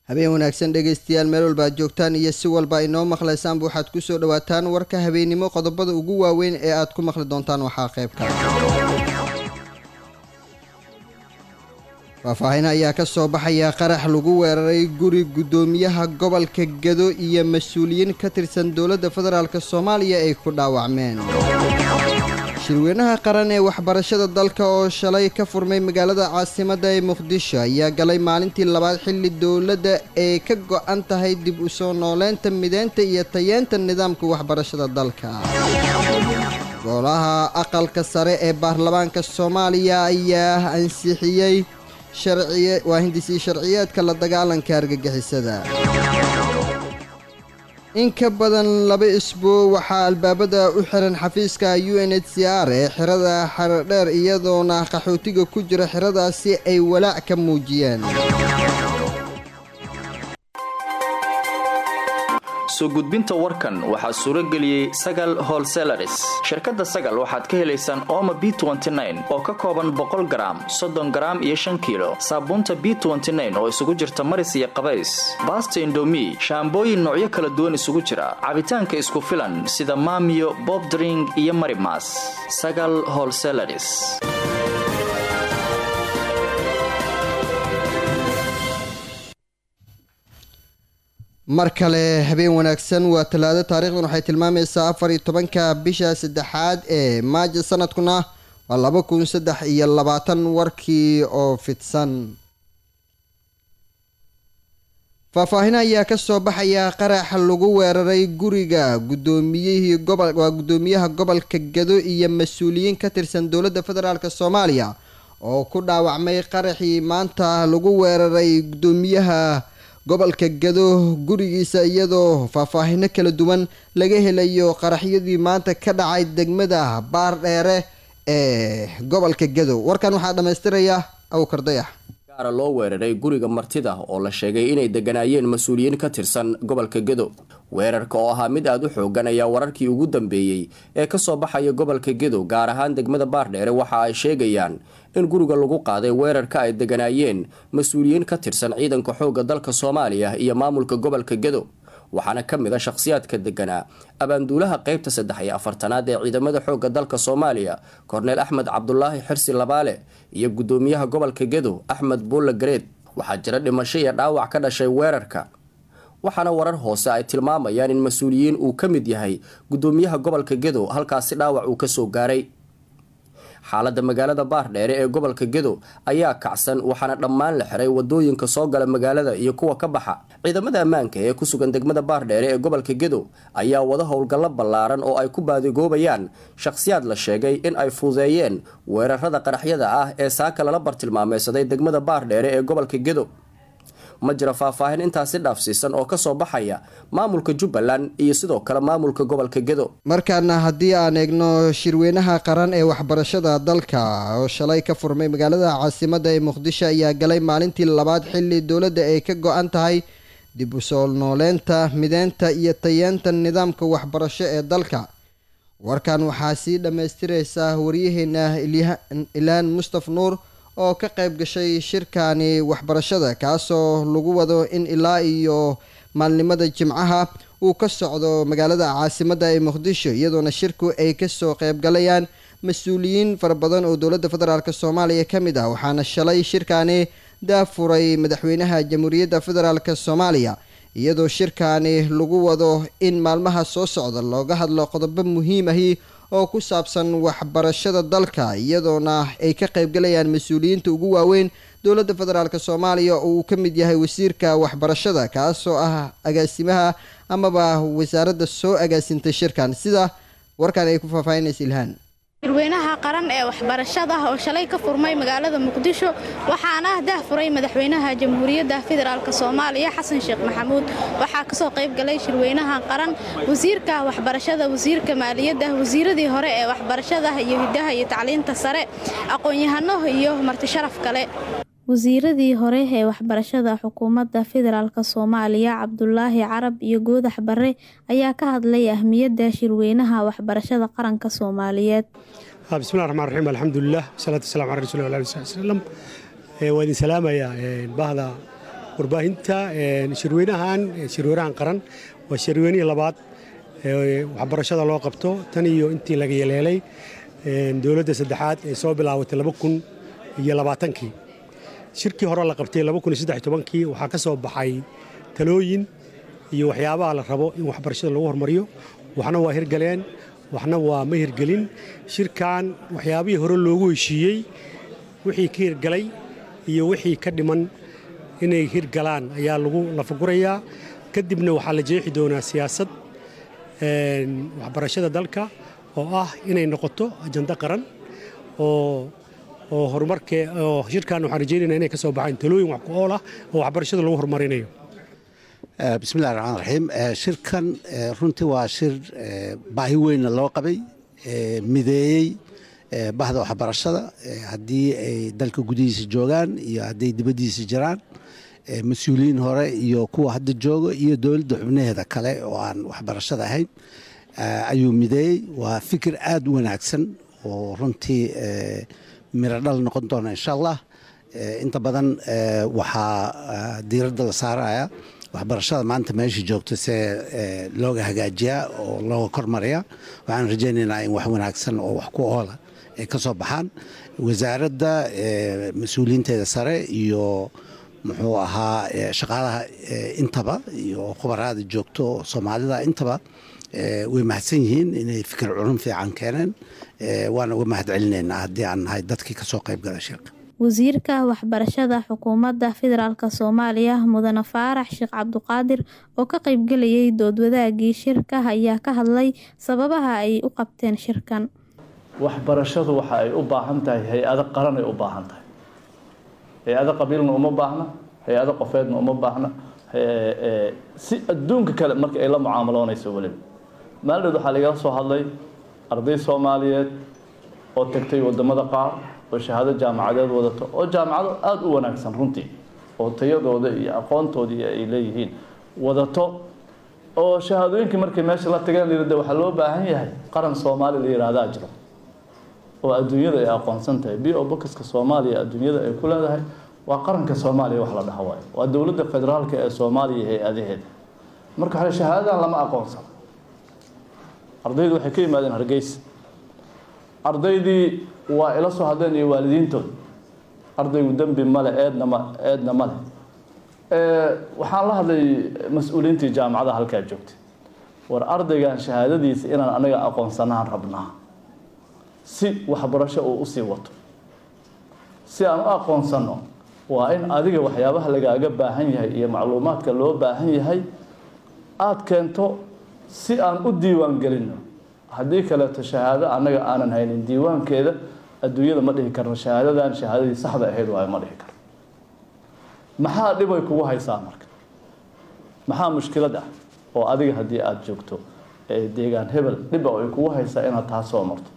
habeen wanaagsan dhegaystayaal meel walba aad joogtaan iyo si walba inoo maqlaysaanba waxaad kusoo dhawaataan warka habeennimo qodobada ugu waaweyn ee aad ku maqli doontaan waxaa qaybka faahfaahin ayaa ka soo baxaya qarax lagu weeraray guri guddoomiyaha gobolka gado iyo mas-uuliyiin ka tirsan dowladda federaalk soomaaliya ay ku dhaawacmeen shirweynaha qaran ee waxbarashada dalka oo shalay ka furmay magaalada caasimadda ee muqdisho ayaa galay maalintii labaad xilli dowladda ay ka go-an tahay dib u soo nooleynta mideynta iyo tayeenta nidaamka waxbarashada dalka golaha aqalka sare ee baarlamaanka soomaaliya ayaa ansixiyey waa hindisii sharciyeedka la dagaalanka argagixisada in ka badan laba isbuu waxaa albaabada u xiran xafiiska u n h c r ee xirada xarodheer iyadoona qaxootiga ku jira xiradaasi ay walaac ka muujiyeen soo gudbinta warkan waxaa suuro geliyey sagal holselaris shirkadda sagal waxaad ka helaysaan ooma b oo ka kooban boqol garaam soddon garaam iyo shan kiilo saabuunta b oo isugu jirta maris iyo qabays baasta indomi shaambooyin noocyo kala duwan isugu jira cabitaanka isku filan sida maamiyo bobdring iyo marimas sagal holselaris mar kale habeen wanaagsan waa talaado taarikhdan waxay tilmaamaysaa afar iyo tobanka bisha saddexaad ee maajo sanadkuna waa laba kun saddex iyo labaatan warkii oo fidsan faahfaahin ayaa ka soo baxaya qarax lagu weeraray guriga gudoomiyihii gobol waa guddoomiyaha gobolka gado iyo mas-uuliyiin ka tirsan dowladda federaalk soomaaliya oo ku dhaawacmay qaraxii maanta lagu weeraray guddoomiyaha gobolka gado gurigiisa iyadoo faahfaahino kala duwan laga helayo qaraxyadii maanta ka dhacay degmada baardheere ee gobolka gado warkan waxaa dhammaystiraya awkardayax gaara loo weeraray guriga martida oo la sheegay inay deganaayeen mas-uuliyiin ka tirsan gobolka gado weerarka oo ahaa mid aada u xoogan ayaa wararkii ugu dambeeyey ee kasoo baxaya gobolka gedo gaar ahaan degmada baardheere waxa ay sheegayaan in guriga lagu qaaday weerarka ay deganaayeen mas-uuliyiin ka tirsan ciidanka xoogga dalka soomaaliya iyo maamulka gobolka gedo waxaana ka mid a shakhsiyaadka deganaa abaanduulaha qeybta saddex iyo afartanaad ee ciidamada xoogga dalka soomaaliya korneel axmed cabdulaahi xirsi labaale iyo guddoomiyaha gobolka gedo axmed buulle gareed waxaa jira dhimasho iyo dhaawac ka dhashay weerarka waxaana warar hoose ay tilmaamayaan in mas-uuliyiin uu ka mid yahay guddoomiyaha gobolka gedo halkaasi dhaawac uu kasoo gaaray xaalada magaalada baardheere ee gobolka gedo ayaa kacsan waxaana dhammaan la xiray wadooyinka soo gala magaalada iyo kuwa ka baxa ciidamada ammaanka ee ku sugan degmada baardheere ee gobolka gedo ayaa wada howlgallo ballaaran oo ay ku baadigoobayaan shakhsiyaad la sheegay in ay fuudeeyeen weerarada qaraxyada ah ee saaka lala bartilmaameysaday degmada baardheere ee gobolka gedo ma jira faahfaahin intaasi dhaafsiisan oo kasoo baxaya maamulka jubbaland iyo sidoo kale maamulka gobolka gedo markaana haddii aan eegno shirweynaha qaran ee waxbarashada dalka oo shalay ka furmay magaalada caasimadda ee muqdisho ayaa galay maalintii labaad xilli dowladda ay ka go-an tahay dib u soo nooleynta mideynta iyo tayeenta nidaamka waxbarasho ee dalka warkan waxaa sii dhammaystiraysa waryaheena ilaan mustaf nuur oo ka qayb gashay shirkani waxbarashada kaasoo lagu wado in ilaa iyo maalnimada jimcaha uu ka socdo magaalada caasimadda ee muqdisho iyadoona shirku ay kasoo qaybgalayaan mas-uuliyiin fara badan oo dowladda federaalk soomaaliya ka mid ah waxaana shalay shirkani daafuray madaxweynaha jamhuuriyadda federaalk soomaaliya iyadoo shirkani lagu wado in maalmaha soo socda looga hadlo qodobo muhiim ahi oo ku saabsan waxbarashada dalka iyadoona ay ka qaybgalayaan mas-uuliyiinta ugu waaweyn dowladda federaalk soomaaliya oo uu ka mid yahay wasiirka waxbarashada kaasoo ah agaasimaha amaba wasaaradda soo agaasintay shirkan sida warkan ay ku faahfaahinaysa ilhaan shirweynaha qaran ee waxbarashada oo shalay ka furmay magaalada muqdisho waxaana dahfuray madaxweynaha jamhuuriyadda federaalk soomaaliya xasan sheekh maxamuud waxaa kasoo qaybgalay shirweynaha qaran wasiirka waxbarashada wasiirka maaliyadda wasiiradii hore ee waxbarashada iyo hidaha iyo tacliinta sare aqoon-yahano iyo martisharaf kale wasiiradii hore ee waxbarashada xukuumadda federaalk soomaaliya cabdulaahi carab iyo goodax bare ayaa ka hadlay ahmiyadda shirweynaha waxbarashada qaranka soomaaliyeed bismillahi raxmaan raxiim alxamdulilah wasalaatu wasalamu cala rasuuli lah ali sali slam waa idin salaamayaa bahda warbaahinta shirweynahan shirweynahan qaran waa shirweynihii labaad waxbarashada loo qabto tan iyo intii laga yeleelay dowladda saddexaad ee soo bilaabatay laba kun iyo labaatankii shirkii hore la qabtay laba kun iyo saddex tobankii waxaa ka soo baxay talooyin iyo waxyaabaha la rabo in waxbarashada lagu hormariyo waxna waa hirgaleen waxna waa ma hirgelin shirkan waxyaabihii hore loogu heshiiyey wixii ka hirgalay iyo wixii ka dhiman inay hirgalaan ayaa lagu lafagurayaa kadibna waxaa la jeexi doonaa siyaasad waxbarashada dalka oo ah inay noqoto ajando qaran oo oo horumarkee oo shirkan waxaan rajeynayna inay ka soo baxaan talooyin wax ku ool ah oo waxbarashada lagu horumarinayo bismillahi raxmaan raxiim shirkan runtii waa shir baahi weynna loo qabay mideeyey bahda waxbarashada haddii ay dalka gudihiisa joogaan iyo hadday dibaddiisa jiraan mas-uuliyiin hore iyo kuwa hadda jooga iyo dowladda xubnaheeda kale oo aan waxbarashada ahayn ayuu mideeyey waa fikir aada u wanaagsan oo runtii miro dhal noqon doona insha allah inta badan waxaa diiradda la saaraya waxbarashada maanta meesha joogto see looga hagaajiyaa oo looga kormariyaa waxaan rajaynaynaa in wax wanaagsan oo wax ku oola ay ka soo baxaan wasaaradda mas-uuliyiinteeda sare iyo muxuu ahaa shaqaalaha intaba iyo khubaraada joogto soomaalida intaba way mahadsan yihiin inay fikir culum fiican keeneen waana uga mahad celinaynaa haddii aan nahay dadkii kasoo qayb gala shirka wasiirka waxbarashada xukuumadda federaalk soomaaliya mudane faarax sheekh cabduqaadir oo ka qaybgelayay doodwadaagii shirka ayaa ka hadlay sababaha ay u qabteen shirkan waxbarashadu waxa ay u baahan tahay hay-ado qaran ay u baahan tahay hay-ado qabiilna uma baahna hay-ado qofeedna uma baahna si adduunka kale marka ay la mucaamaloonayso weliba maaldeed waxaa lagala soo hadlay arday soomaaliyeed oo tagtay wadamada qaar oo shahaado jaamacadeed wadato oo jaamacado aada u wanaagsan runtii oo tayadooda iyo aqoontoodii ay leeyihiin wadato oo shahaadooyinkii markay meesha la tageen layidhahda waxaa loo baahan yahay qaran soomaali la yihahdaa jiro oo adduunyada ay aqoonsan tahay b o bokiska soomaaliya adduunyada ay ku leedahay waa qaranka soomaaliya wax la dhaha waayo waa dowladda federaalka ee soomaaliya hay-adaheeda marka waxaa shahaadadan lama aqoonsan ardaydu waxay ka yimaadeen hargeysa ardaydii waa ila soo hadleen iyo waalidiintooda ardaygu dembi male eedna ma eedna male waxaan la hadlay mas-uuliyiintii jaamacada halkaa joogtay war ardaygan shahaadadiisa inaan anaga aqoonsanaan rabnaa si waxbarasho uu usii wato si aan u aqoonsano waa in adiga waxyaabaha lagaaga baahan yahay iyo macluumaadka loo baahan yahay aada keento si aan u diiwaan gelino haddii kaleeto shahaado annaga aanan haynin diiwaankeeda adduunyada ma dhihi karno shahaadadan shahaadadii saxda ahayd waayo ma dhihi karno maxaa dhibay kugu haysaa marka maxaa mushkilad ah oo adiga haddii aada joogto deegaan hebel dhiba ay kugu haysaa inaad taa soo marto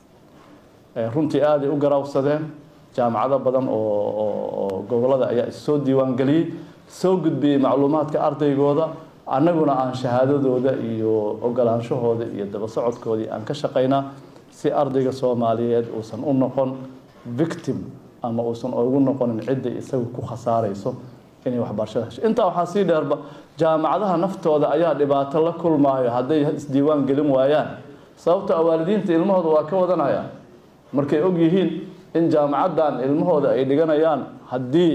runtii aaday u garaawsadeen jaamacado badan oo gobolada ayaa issoo diiwaan geliyey soo gudbiyey macluumaadka ardaygooda annaguna aan shahaadadooda iyo ogolaanshahooda iyo daba socodkoodii aan ka shaqaynaa si ardayga soomaaliyeed uusan u noqon victim ama uusan ugu noqonin cidday isagu ku khasaarayso inay waxbarashada hesho intaa waxaa sii dheerba jaamacadaha naftooda ayaa dhibaato la kulmaayo hadday isdiiwaan gelin waayaan sababto a waalidiinta ilmahooda waa ka wadanayaan markay og yihiin in jaamacaddan ilmahooda ay dhiganayaan haddii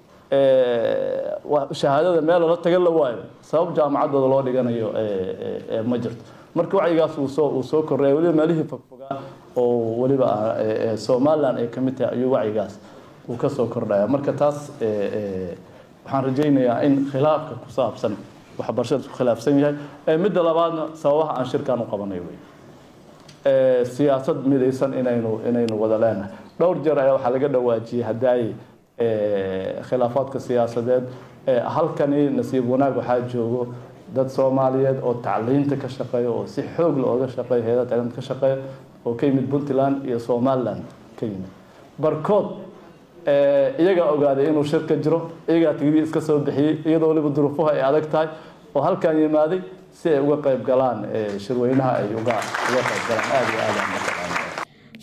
shahaadada meel lala tagan la waayo sabab jaamacaddooda loo dhiganayo ma jirto marka wacyigaas uu soo uu soo korreeya weliba meelihii fogfogaa oo weliba somalilan ay ka mid tahay ayuu wacyigaas uu ka soo kordhaya marka taas waxaan rajaynayaa in khilaafka ku saabsan waxbarashada isku khilaafsan yahay midda labaadna sababaha aan shirkan u qabanay wey siyaasad midaysan inaynu inaynu wada leenahay dhowr jeer ayaa waxaa laga dhawaajiyey hadaaye khilaafaadka siyaasadeed halkani nasiib wanaag waxaa joogo dad soomaaliyeed oo tacliinta ka shaqeeya oo si xoog looga shaqeeya heedaha tacliinta ka shaqeeya oo ka yimid puntland iyo somaliland ka yimid barkood iyagaa ogaaday inuu shir ka jiro iyagaa tigidii iska soo bixiyey iyadoo waliba duruufuhu ay adag tahay oo halkan yimaaday si ay uga qayb galaan shirweynaha ay uga uga qayb galaan aada iyo aada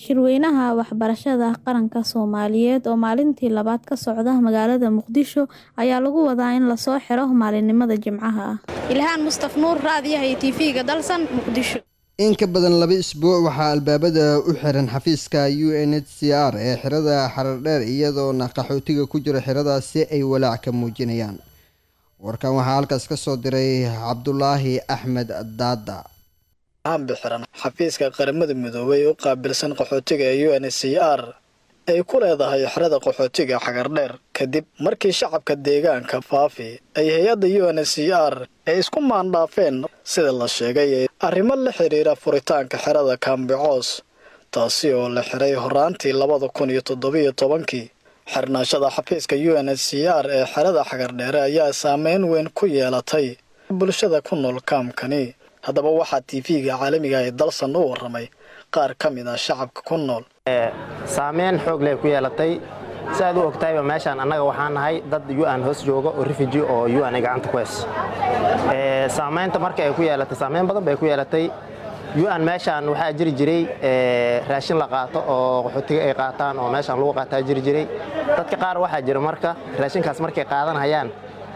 Shirweynaha waxbarashada qaranka Soomaaliyeed oo maalintii labaad ka socda magaalada Muqdisho ayaa lagu wadaa in lasoo xiro maalinimada Jimcaha ah. Ilhaan Mustaf Nuur, Raadiyaha iyo TV-ga Dalsan, Muqdisho. in ka badan laba isbuuc waxaa albaabada u xiran xafiiska u n h c r ee xirada xarardheer iyadoona qaxootiga ku jira xiradaasi ay walaac ka muujinayaan warkan waxaa halkaas ka soo diray cabdulaahi axmed daada aanbi xiran xafiiska qaramada midoobay u qaabilsan qaxootiga ee u n h c r ay ku leedahay xerada qaxootiga xagardheer kadib markii shacabka deegaanka faafi ay hay-adda u n h c r ay isku maandhaafeen sida la sheegay arrimo la xidhiira furitaanka xerada kaambicoos taasi oo la xiray horaantii labada kun iyo toddobiyo tobankii xirnaashada xafiiska u n h c r ee xerada xagardheere ayaa saameyn weyn ku yeelatay bulshada ku nool kaamkani haddaba waxaa tv-ga caalamiga ee dalsan u waramay qaar ka mid ah shacabka ku nool saameyn xoog leh ku yeelatay si aad u ogtahayba meeshaan annaga waxaan nahay dad un hoos jooga oo refugee oo un ay gacanta ku heys saamaynta marka ay ku yeelatay saameyn badan bay ku yeelatay un meeshaan waxaa jiri jiray raashin la qaato oo qaxootiga ay qaataan oo meeshaan lagu qaataa jiri jiray dadka qaar waxaa jira marka raashinkaas markay qaadanayaan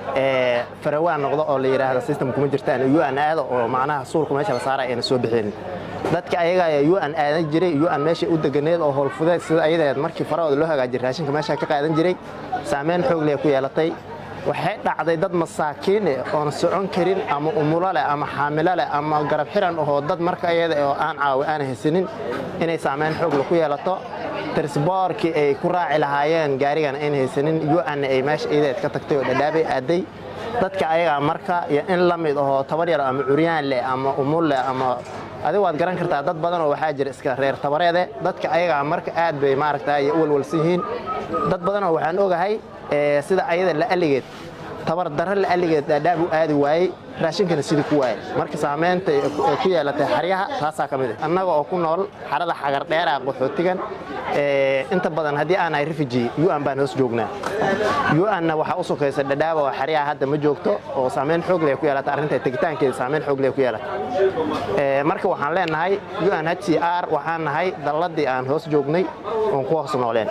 farawaan noqdo oo la yidhaahdo system kuma jirtaan un aado oo macnaha suulka meesha la saara ayna soo bixin dadka ayaga un aadan jiray un meesha u deganeed oo howlfudeed sida ayadeed markii farahooda loo hagaajiyay raashinka meesha ka qaadan jiray saameyn xoog leh ku yeelatay waxay dhacday dad masaakiin eh oon socon karin ama umulo leh ama xaamilo leh ama garab xiran ahoo dad marka ayada oo aan caawi aan haysanin inay saameyn xoog leh ku yeelato trisboorkii ay ku raaci lahaayeen gaarigan ayn haysanin un ay meesha iyadeed ka tagtay oo dhadhaabay aaday dadka ayagaa marka iyo in la mid ahoo tabar yar ama curyaan leh ama umul leh ama adigu waad garan kartaa dad badan oo waxaa jira iska reer tabareede dadka ayagaa marka aad bay maaragta u walwalsan yihiin dad badan oo waxaan ogahay sida ayada la aligeed tabar darro la aligeed dhaadhaab u aadi waayey raashinkana sidii ku waayey marka saamaynta ay ku yeelatay xaryaha taasaa ka mid ah annaga oo ku nool xarada xagardheera qaxootigan inta badan haddii aan ahay refugee un baan hoos joognaa un-na waxaa u sokaysa dhadhaaba oo xaryaha hadda ma joogto oo saameyn xoog leh ku yeelata arrinta tegitaankeeda saameyn xoog leh ku yeelata marka waxaan leenahay un h c r waxaan nahay dalladii aan hoos joognay oon ku hoos nooleen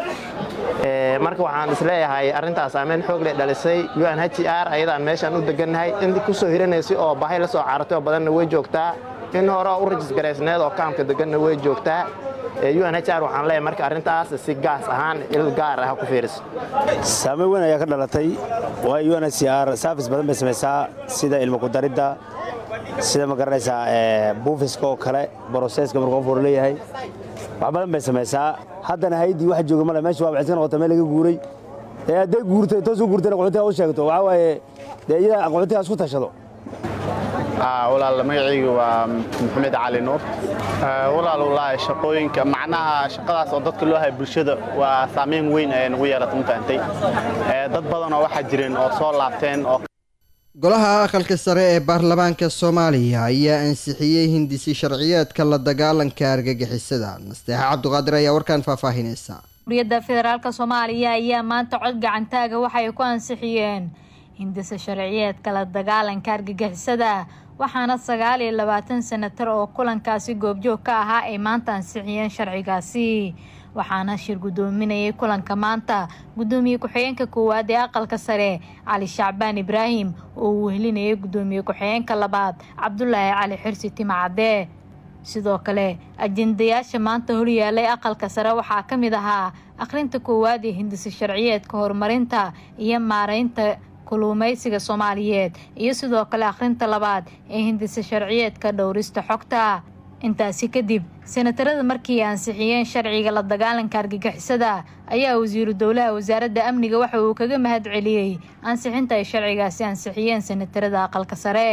marka waxaan isleeyahay arrintaas saameyn xoog leh dhalisay un h c r ayadaan meeshaan u degannahay in kusoo hiranaysay oo bahay la soo caaratay oo badanna way joogtaa in hore u rajis garaysneed oo kaamka deganna way joogtaa un h r waxaan leeyahay marka arrintaas si gaas ahaan il gaar ah ku fiiriso saameyn weyn ayaa ka dhalatay waayo un h c r saafis badan bay samaysaa sida ilmo kudaridda sida ma garanaysaa buufiska oo kale broseska markuu qof hor leeyahay wax badan bay samaysaa haddana haydii wax jooga male meesha waa waxay iska noqota meel laga guuray ee hadday guurtay toos u guurtayna qaxootiga u sheegto waxaa waaye dee iyada qaxootiga isku tashado walaal magacaygu waa maxamed cali nuur walaal wallaahi shaqooyinka macnaha shaqadaas oo dadka loo haya bulshada waa saameyn weyn ayay nagu yeelatay mafahantay dad badanoo waxaa jireen oo soo laabteen oo golaha aqalka sare ee baarlamaanka soomaaliya ayaa ansixiyey hindisi sharciyeedka la dagaalanka argagixisada nasteexa cabduqaadir ayaa warkaan faahfaahinaysa uriyadda federaalk soomaaliya ayaa maanta cod gacantaaga waxay ku ansixiyeen hindisa sharciyeedka la dagaalanka argagixisada waxaana sagaal iyo labaatan senatar oo kulankaasi goobjoog ka ahaa ay maanta ansixiyeen sharcigaasi waxaana shir guddoominayay kulanka maanta guddoomiye ku-xigeenka koowaad ee aqalka sare cali shacbaan ibraahim oo uu wehelinayay guddoomiye ku-xigeenka labaad cabdulaahi cali xirsi timacadee sidoo kale ajendayaasha maanta horyaalay aqalka sare waxaa ka mid ahaa akhrinta koowaad ee hindisa sharciyeedka horumarinta iyo maareynta kuluumeysiga soomaaliyeed iyo sidoo kale akhrinta labaad ee hindisa sharciyeedka dhowrista xogta intaasi kadib senatarada markii ansixiyeen sharciga la dagaalanka argagixisada ayaa wasiiru dowlaha wasaaradda amniga waxa uu kaga mahad celiyey ansixinta ay sharcigaasi ansixiyeen senatarada aqalka sare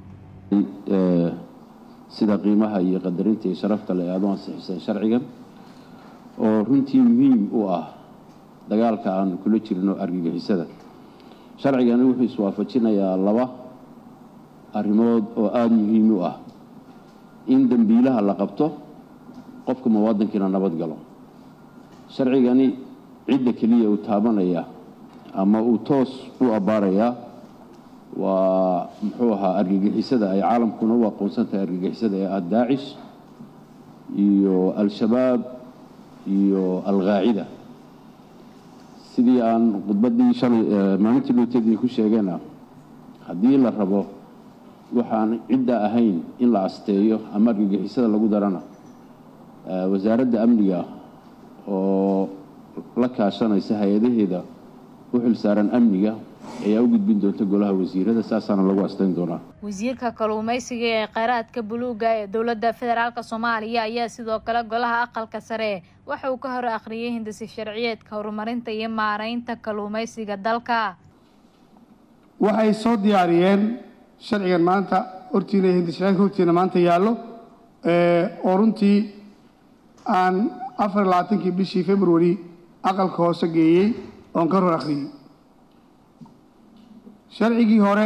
sida qiimaha iyo qadarinta iyo sharafta le aad u ansixiseen sharcigan oo runtii muhiim u ah dagaalka aan kula jirno argagixisada sharcigani wuxuu iswaafajinayaa laba arrimood oo aada muhiim u ah in dembiilaha la qabto qofka muwaadinkiina nabad galo sharcigani cidda keliya uu taabanaya ama uu toos u abbaarayaa waa muxuu ahaa argagixisada ay caalamkuna u aqoonsan tahay argagixisada ee ah daacish iyo al-shabaab iyo alqaacida sidii aan khudbaddii shalay maalintii luutadii ku sheegayna haddii la rabo waxaan cidda ahayn in la asteeyo ama argagixisada lagu darana wasaaradda amniga oo la kaashanaysa hay-adaheeda u xilsaaran amniga ayaa u gudbin doonta golaha wasiirada saasaana lagu asteyn doonaa wasiirka kalluumeysiga ee kheyraadka buluuga ee dowladda federaalk soomaaliya ayaa sidoo kale golaha aqalka sare waxa uu ka hor akhriyay hindisi sharciyeedka horumarinta iyo maareynta kalluumeysiga dalka waxay soo diyaariyeen sharcigan maanta hortiina hindisharciyeedka hortiina maanta yaallo oo runtii aan afar iyo labaatankii bishii february aqalka hoose geeyey oon ka hor akhriyey sharcigii hore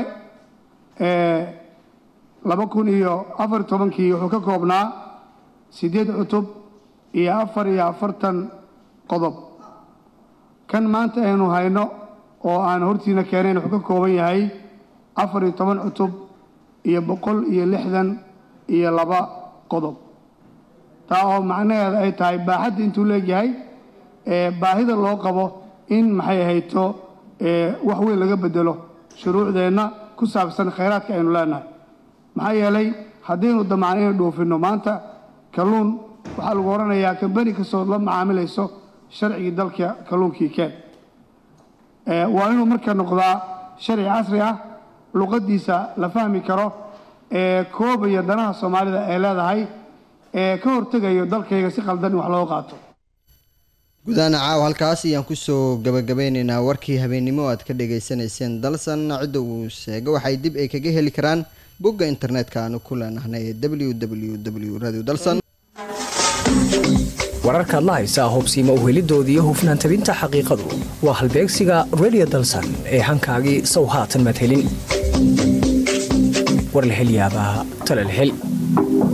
laba kun iyo afar iyo tobankii wuxuu ka koobnaa siddeed cutub iyo afar iyo afartan qodob kan maanta aynu hayno oo aan hortiina keenayn wuxuu ka kooban yahay afar iyo toban cutub iyo boqol iyo lixdan iyo laba qodob taa oo macnaheeda ay tahay baaxadda intuu leegyahay baahida loo qabo in maxay ahayto wax weyn laga bedelo shuruucdeenna ku saabsan khayraadka aynu leenahay maxaa yeelay haddaynu damacno inay dhoofinno maanta kalluun waxaa lagu odhanayaa kambani kastoo la macaamilayso sharcigii dalka kalluunkii keen waa inuu marka noqdaa sharci casri ah luqaddiisa la fahmi karo ee koobaya danaha soomaalida ay leedahay ee ka hortegayo dalkayga si qaldan in wax loo qaato gudahaan caaw halkaas ayaan kusoo gabagabeyneynaa warkii habeennimo aad ka dhagaysanayseen dalsan cidda uu sheego waxay dib ay kaga heli karaan bogga internetka aanu ku leenahnay w w w radio dalsan wararkaad la haysaa hubsiima uhelidoodii hufnaan tabinta xaqiiqadu waa halbeegsiga radio dalsan ee hankaagii sow haatan maad helin war la hel yaabaa tale la hel